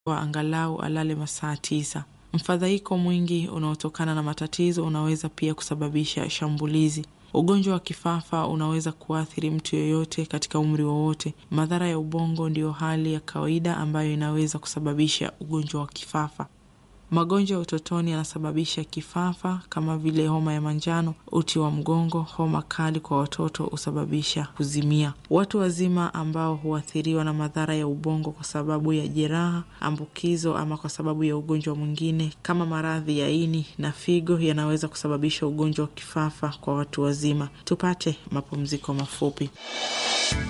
wa angalau alale masaa tisa. Mfadhaiko mwingi unaotokana na matatizo unaweza pia kusababisha shambulizi. Ugonjwa wa kifafa unaweza kuathiri mtu yeyote katika umri wowote. Madhara ya ubongo ndiyo hali ya kawaida ambayo inaweza kusababisha ugonjwa wa kifafa. Magonjwa ya utotoni yanasababisha kifafa kama vile homa ya manjano, uti wa mgongo, homa kali kwa watoto husababisha kuzimia. Watu wazima ambao huathiriwa na madhara ya ubongo kwa sababu ya jeraha, ambukizo ama kwa sababu ya ugonjwa mwingine kama maradhi ya ini na figo yanaweza kusababisha ugonjwa wa kifafa kwa watu wazima. Tupate mapumziko mafupi.